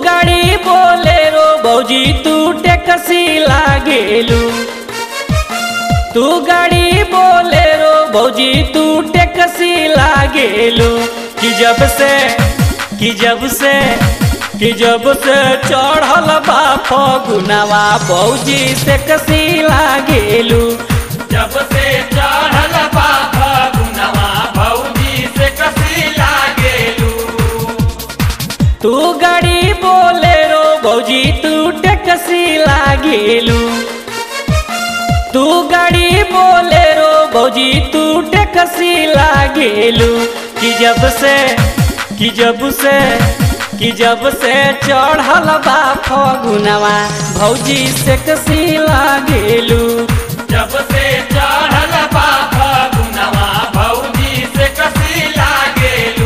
गाड़ी बोलेरो भौजी तू टेक्सी लागेलू तू गाड़ी बोलेरो भौजी तू टेक्सी लागेलू कि जब से कि जब से कि जब से चढ़ल बा फगुनवा भौजी से कसी लागेलू जब से चढ़ल बा फगुनवा भौजी से कसी लागेलू तू गाड़ी बोलेरो भौजी तू टेक्सी लागेलू तू गाड़ी बोलेरो भौजी तू टेक्सी लागेलू कि जब से कि जब से कि जब से चढ़ल बा फगुनवा भौजी से कसी लागेलू जब से चढ़ल बा फगुनवा भौजी से कसी लागेलू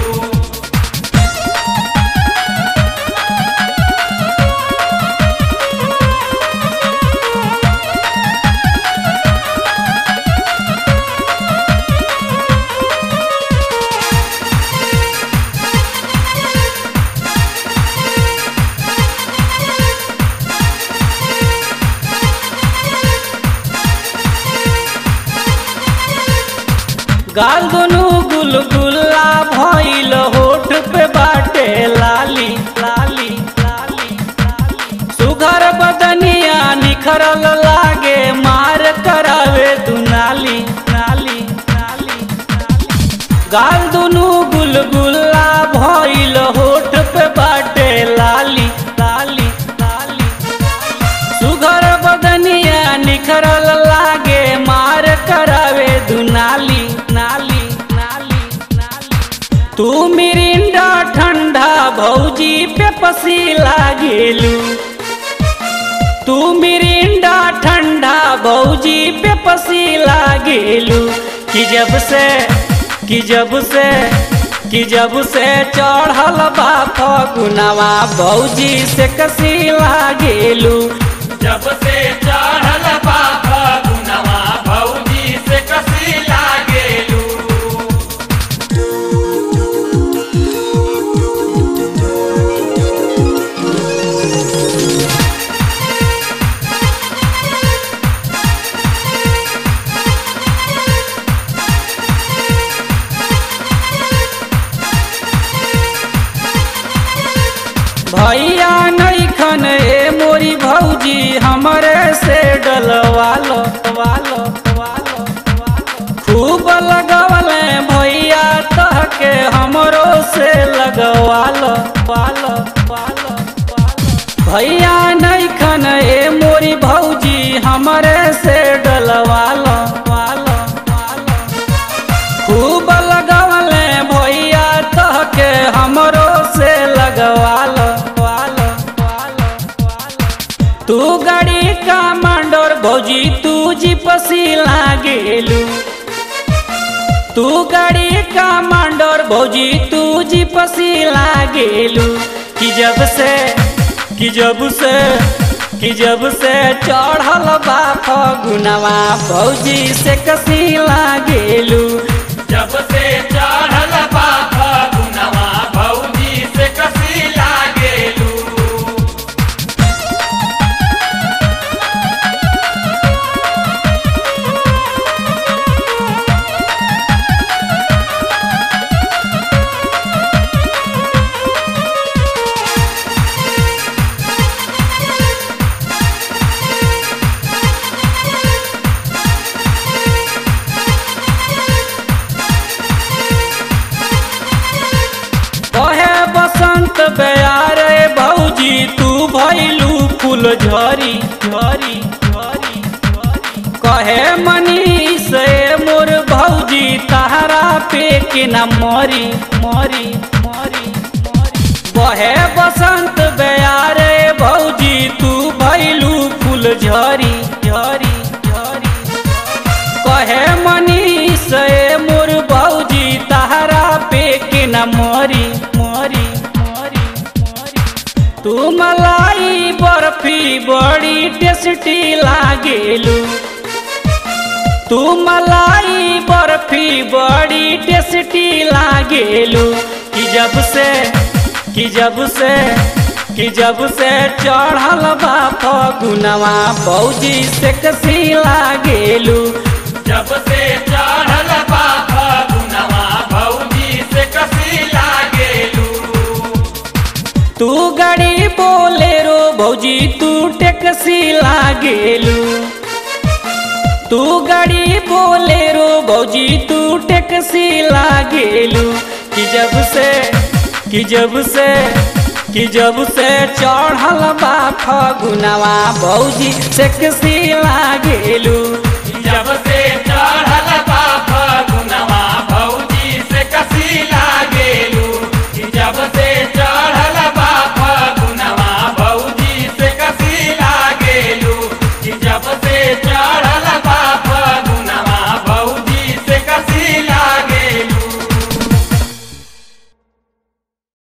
गाल दुनू गुलगुल्ला भइल होठ पे बाटे लाली लाली लाली लाली। सुघर बदनिया निखरल लागे मार करावे दुनाली नाली नाली नाली। गाल दुनू गुलगुल्ला भइल होठ पे बाटे लाली लाली लाली सुघर बदनिया निखरल लागे मार करावे दुनाली नाली नाली नाली तू मिरिंडा ठंडा भौजी पे पसी लागेलू तू मिरिंडा ठंडा भौजी पे पसी लागेलू कि जब से कि जब से कि जब से चढ़ल बा फगुनवा भौजी से कसी लागेलू जब से चढ़ल बा फगुनवा भौजी से कसी लागेलू भैया नैखन ए मोरी भौजी हमरे से डलवालो वालो वालो वालो खूब लगवले भैया तहके हमरो से लगवालो वालो वालो वालो भैया नैखन ए मोरी भौजी हमरे से डलवालो वालो वालो खूब लगवले भैया तहके हमरो से लगवालो वालो वालो वालो तू गाड़ी का मंडोर भौजी तू जीपसी लागेलू तू गाड़ी का मंडोर भौजी तू जीपसी लागेलू कि जब से कि जब से कि जब से चढ़ल बा फगुनवा भौजी से कसी लागेलू जब से चढ़ल बा फगुनवा भौजी से कसी लागेलू कहे बसंत बयारे भौजी तू भैलू फूल झरी झरी झरी झरी। कहे मनीष ए मोर भौजी तहरा पे के न मरी मरी मरी मरी कहे बसंत बयारे भौजी तू भैलू फूल झरी झरी झरी कहे मनीष ए मोर भौजी तहरा पे के न मरी मरी मरी मरी तू मलाई बर्फी बड़ी टेस्टी लागेलू तू मलाई बर्फी बड़ी टेस्टी लागेलू कि जब से कि जब से कि जब से चढ़ल बा फगुनवा बौजी से कसी लागेलू जब से चढ़ल बा फगुनवा भौजी से कसी लागेलू तू गाड़ी बोलेरो भौजी तू टेक्सी लागेलू तू गाड़ी बोलेरो भौजी तू टेक्सी लागेलू कि जब से कि जब से कि जब से चढ़ल बा फगुनवा भौजी सेक्सी लागेलू जब